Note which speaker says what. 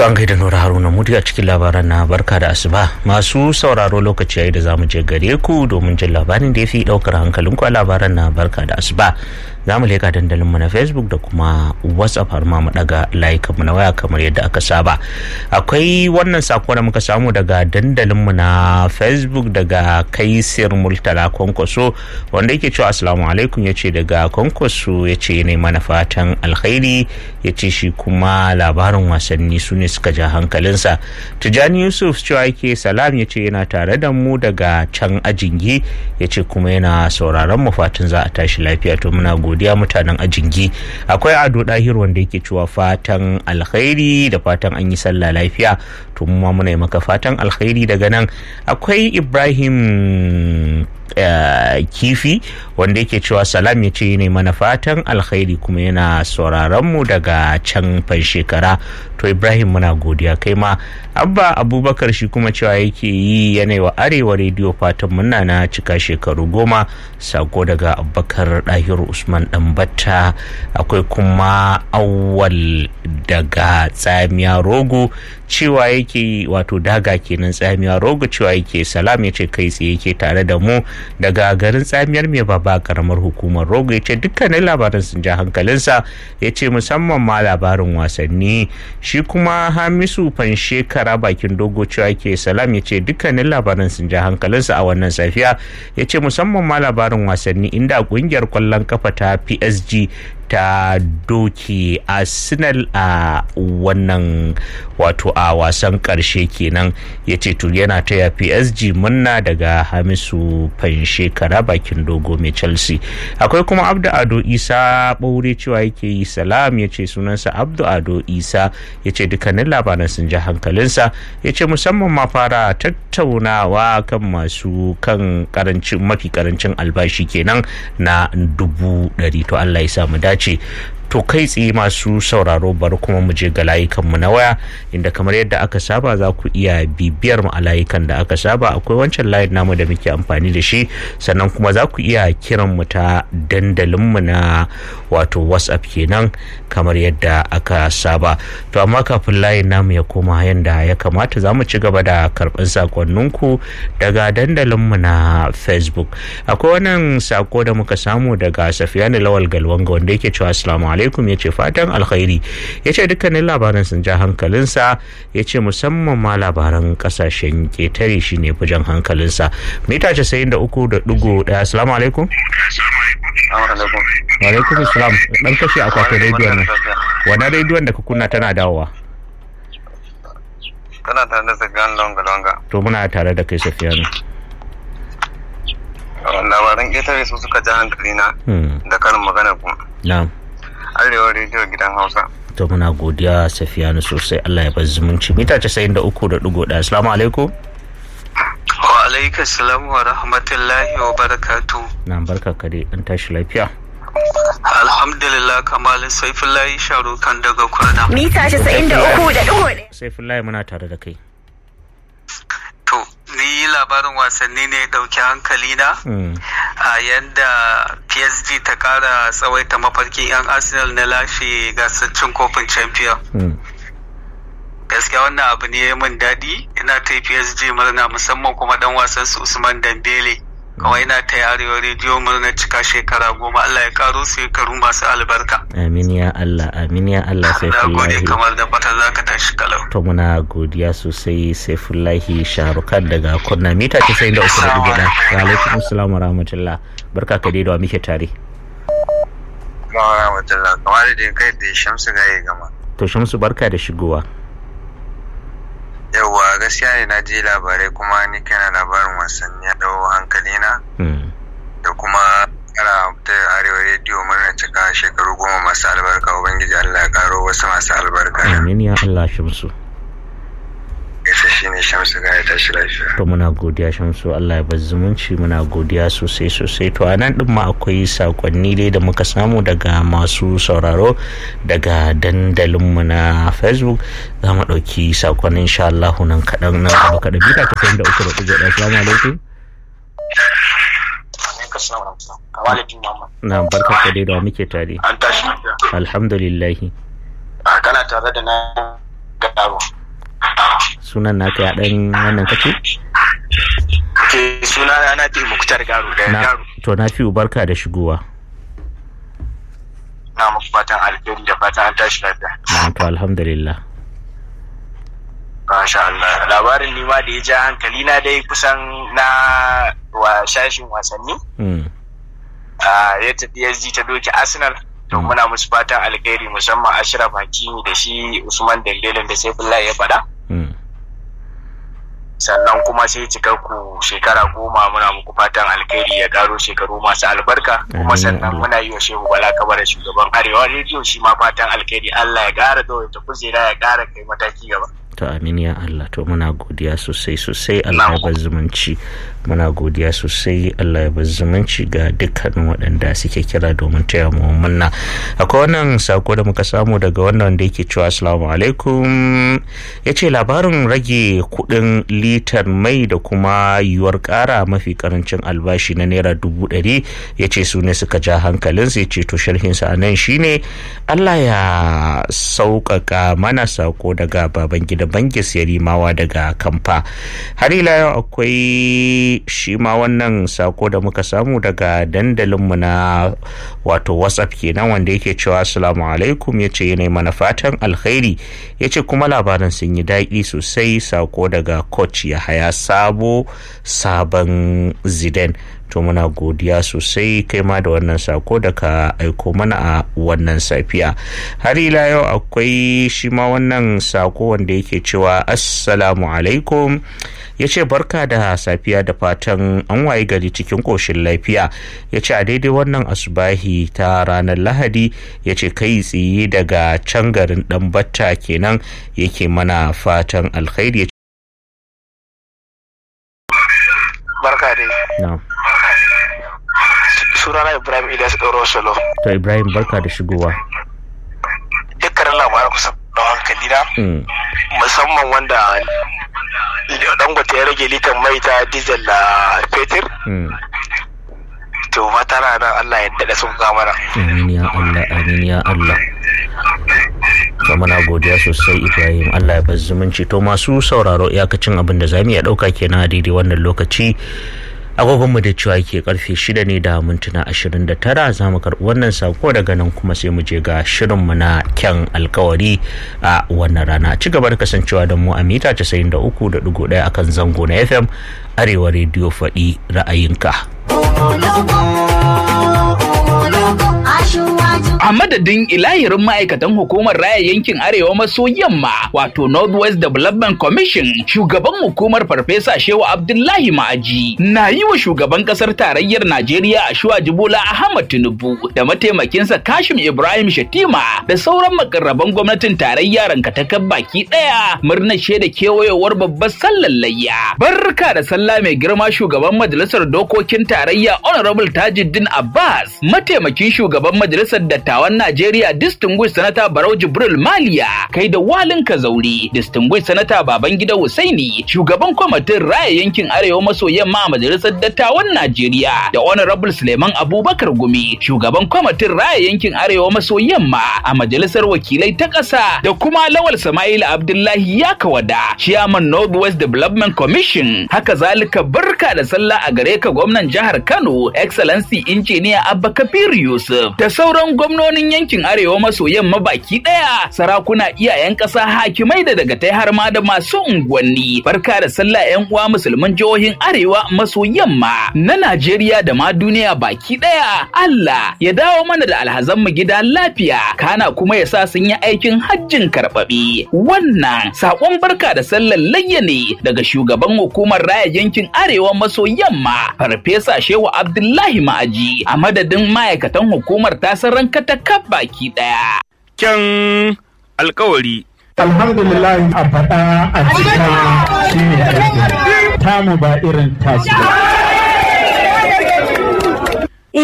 Speaker 1: To an gaida Nura Haruna Mutu a cikin labaran na barka da asuba masu sauraro lokaci yayi da zamu je gare ku domin jin labarin da ya fi daukar hankalinku a labaran na barka da asuba za mu leka dandalin mu na Facebook da kuma WhatsApp har ma mu daga layukan mu na waya kamar yadda aka saba akwai wannan sako da muka samu daga dandalin mu na Facebook daga Kaisir Multala Kwankwaso wanda yake cewa assalamu alaikum yace daga Kwankwaso yace ne mana fatan alkhairi yace shi kuma labarin wasanni su ne suka ja hankalinsa tijani yusuf cewa yake salam ya ce yana tare da mu daga can ajingi ya ce kuma yana sauraron mu fatan za a tashi lafiya to muna godiya mutanen ajingi akwai ado dahir wanda yake cewa fatan alkhairi da fatan an yi sallah lafiya to mu ma muna yi maka fatan alkhairi daga nan akwai ibrahim Uh, kifi wanda yake cewa salam ya ce ne mana fatan alkhairi kuma yana sauraron mu daga can fan shekara to ibrahim muna godiya kai ma abba abubakar shi kuma cewa yake yi yanayi wa arewa rediyo fatan muna na cika shekaru goma sako daga abubakar dahiru usman batta akwai kuma awwal daga tsamiya rogo cewa yake wato daga kenan tsamiya rogo cewa yake salam ya ce kai tsaye yake tare da mu daga garin tsamiyar mai baba karamar hukumar rogo ya ce dukkanin labarin sun ja hankalinsa ya ce musamman ma labarin wasanni shi kuma hamisu shekara bakin dogo cewa ke salam ya ce dukkanin labarin sun ja hankalinsa a wannan safiya ya ce musamman ma labarin wasanni inda kungiyar kwallon kafa ta psg ta doki arsenal a wannan wato a wasan karshe kenan ya ce to yana taya psg munna daga hamisu shekara bakin dogo mai chelsea akwai kuma abdu ado isa ɓaure cewa yake yi salam ya ce sunansa abdu ado isa ya ce dukkanin labaran sun ji hankalinsa ya ce musamman ma fara tattaunawa kan masu kan karancin mafi karancin albashi kenan na dubu ɗari to allah ya samu dace ce to kai tsaye masu sauraro bari kuma mu je ga layukanmu na waya inda kamar yadda aka saba za ku iya bibiyar mu a layukan da aka saba akwai wancan layin namu da muke amfani da shi sannan kuma za ku iya kiran mu ta dandalin mu na wato whatsapp kenan kamar yadda aka saba to amma kafin layin namu ya koma yadda ya kamata za mu ci gaba da karɓar sakonninku daga dandalin mu na facebook akwai wannan sako da muka samu daga safiyani lawal galwanga wanda yake cewa assalamu alaikum ya ce fatan alkhairi ya ce dukkanin labaran sun ja hankalinsa ya ce musamman ma labaran kasashen ketare shi ne jan hankalinsa mita casa'in da uku da dugu daya assalamu alaikum alaikum salam dan kashe akwatin rediyon nan wani rediyon da ka kunna tana dawowa
Speaker 2: kana tare da safiyan longa-longa
Speaker 1: to muna tare da kai safiyanu
Speaker 2: labaran ƙetare su suka ja hankali na da karin magana ku
Speaker 1: na'am
Speaker 2: arewa rediyo gidan hausa
Speaker 1: to muna godiya safiyanu sosai allah ya bar zumunci mita casa'in da uku da ɗigo ɗaya assalamu alaikum
Speaker 2: wa alaika salam wa rahmatullahi wa barakatu
Speaker 1: na barka ka dai an tashi lafiya
Speaker 2: alhamdulillah kamal saifullahi sharukan daga kurna
Speaker 3: mita casa'in da uku da ɗigo ɗaya
Speaker 1: saifullahi muna tare da kai
Speaker 2: to ni labarin wasanni ne dauki hankali na a yadda psg ta kara tsawaita mafarkin 'yan arsenal na lashe gasar cin kofin champion gaskiya wannan abu ne ya min daɗi ina ta psg murna musamman kuma dan wasan su usman dambele kuma ina ta arewa rediyo murna cika shekara goma allah ya karo su shekaru masu albarka
Speaker 1: amin ya allah amin ya allah sai
Speaker 2: na gode kamar da fata za ka tashi kalau
Speaker 1: to muna godiya sosai saifullahi sharukan daga kunna mita casa'in da uku da dubu ɗaya wa alaikum assalamu rahmatullah barka ka dai da muke tare
Speaker 2: Mawa rahmatullah kamar da kai da shamsu gaye gama
Speaker 1: to shamsu barka da shigowa
Speaker 2: yauwa gaskiya ne na ji labarai kuma ni kana labarin wasanni ya dau hankali na da kuma ana ta arewa rediyo murna cika shekaru goma masu albarka ubangiji allah ya karo wasu masu albarka
Speaker 1: amin ya allah shamsu
Speaker 2: gaisa shi ne shamsu ga ya tashi lafiya
Speaker 1: to muna godiya shamsu allah ya bar zumunci muna godiya sosai sosai to a nan din ma akwai sakonni dai da muka samu daga masu sauraro daga dandalinmu na facebook za mu ɗauki sakonnin insha Allah nan kaɗan nan gaba kaɗan bita ta da uku da ɗigo ɗaya salamu alaikum na barka ka dai da muke tare
Speaker 4: an tashi lafiya
Speaker 1: alhamdulillahi
Speaker 4: a kana tare da na garo
Speaker 1: sunan naka ya dan wannan kace
Speaker 4: ke suna na na fi muktar garo da
Speaker 1: na
Speaker 4: garo
Speaker 1: to na fi barka da shigowa
Speaker 4: na muku fatan alheri da fatan an tashi lafiya
Speaker 1: na to alhamdulillah
Speaker 4: Masha Allah labarin nima da ya ja hankali na dai kusan na wa shashin wasanni
Speaker 1: mm.
Speaker 4: Ah, ya tafi PSG ta doki Arsenal to
Speaker 1: Mm.
Speaker 4: muna musu fatan alheri musamman Ashraf Hakimi da shi Usman Dembele da Saifullahi ya faɗa
Speaker 1: Mm.
Speaker 4: sannan kuma sai cikar ku shekara goma muna muku fatan alkhairi ya karo shekaru masu albarka kuma
Speaker 1: Amin,
Speaker 4: sannan
Speaker 1: Allah.
Speaker 4: muna yi wa shehu bala kabar shugaban arewa rediyo shi ma fatan alkhairi Allah ya kara ta kujera ya kara kai mataki gaba
Speaker 1: to amin ya Allah to muna godiya sosai sosai Allah ya bar zumunci muna godiya sosai Allah ya bar zumunci ga dukkanin waɗanda suke kira domin taya mu munna akwai wannan sako da muka samu daga wannan da yake cewa assalamu alaikum ya ce labarin rage kuɗin litar mai da kuma yiwuwar ƙara mafi karancin albashi na naira dubu ɗari ya ce su ne suka ja hankalinsa ya ce to sharhinsa a nan shine Allah ya sauƙaƙa mana sako daga baban gida bangis yarimawa daga kamfa har ila yau akwai shi ma wannan sako da muka samu daga dandalinmu na wato whatsapp kenan wanda yake cewa assalamu alaikum ya ce yanayi mana fatan alkhairi ya ce kuma labaran sun yi daɗi sosai sako daga coach ya haya sabo sabon zidane to muna godiya sosai kai ma da wannan sako da ka aiko mana a wannan safiya har ila yau akwai shi ma wannan sako wanda yake cewa assalamu alaikum ya ce barka da safiya da fatan an waye gari cikin ƙoshin lafiya ya ce a daidai wannan asubahi ta ranar lahadi ya ce kai tsaye daga can garin ɗan batta kenan yake mana fatan alkhairi
Speaker 4: barka dai
Speaker 1: na
Speaker 4: sunana Ibrahim Ilyas Ɗoro Solo
Speaker 1: to ibrahim barka da shigowa
Speaker 4: dukkanin labaran kusa da hankali na
Speaker 1: Mm,
Speaker 4: musamman wanda dangote ya rage litan mai ta diesel da fetur
Speaker 1: mm.
Speaker 4: to fata na nan Allah ya daɗa sun mana
Speaker 1: amin ya Allah amin ya Allah to muna godiya sosai Ibrahim Allah ya bar zumunci to masu sauraro iyakacin abin da zamu iya dauka kenan a daidai wannan lokaci agogonmu da cewa ke karfe shida ne da mintuna ashirin da tara za mu karɓi wannan sako daga nan kuma sai mu je ga shirinmu na kyan alkawari a wannan rana ci gaba da kasancewa da mu a mita casa'in da uku da ɗigo ɗaya akan zango na fm arewa rediyo faɗi ra'ayinka
Speaker 5: A madadin ilahirin ma'aikatan hukumar raya yankin Arewa maso yamma wato Northwest Development Commission shugaban hukumar Farfesa Shehu Abdullahi Ma'aji na yi wa shugaban kasar tarayyar Najeriya Ashwa Jibola Ahmad Tinubu da mataimakinsa Kashim Ibrahim Shatima da sauran makarraban gwamnatin tarayya rankatakan baki daya murnar shaida kewayowar babbar sallar layya. Barka da sallah mai girma shugaban majalisar dokokin tarayya Honorable Tajuddin Abbas mataimakin shugaban majalisar dattawan Najeriya Distinguished Senator Barau Jibril Maliya kai da walin Kazauri Distinguished Senator Babangida Husaini shugaban kwamitin raya yankin Arewa maso yamma a majalisar dattawan Najeriya da Honorable Suleiman Abubakar Gumi shugaban kwamitin raya yankin Arewa maso yamma a majalisar wakilai ta ƙasa da kuma Lawal Sama'il Abdullahi Yakawada Chairman Northwest Development Commission haka zalika barka da sallah a gare ka gwamnan jihar Kano Excellency Engineer Abba Kabir Yusuf da sauran gwamnonin yankin Arewa maso yamma baki daya sarakuna iyayen ƙasa hakimai da daga tai har ma da masu unguwanni barka da sallah yan uwa musulman jihohin Arewa maso yamma na Najeriya da ma duniya baki daya Allah ya dawo mana da alhazan mu gida lafiya kana kuma ya sa sun yi aikin hajjin karɓaɓe wannan sakon barka da sallar layya ne daga shugaban hukumar raya yankin Arewa maso yamma Farfesa Shehu Abdullahi Ma'aji a madadin ma'aikatan hukumar tasar ranka ta kaf baki daya.
Speaker 6: Kyan alkawari.
Speaker 7: alhamdulillah a faɗa a cika shi ne aiki tamu ba irin tasu ba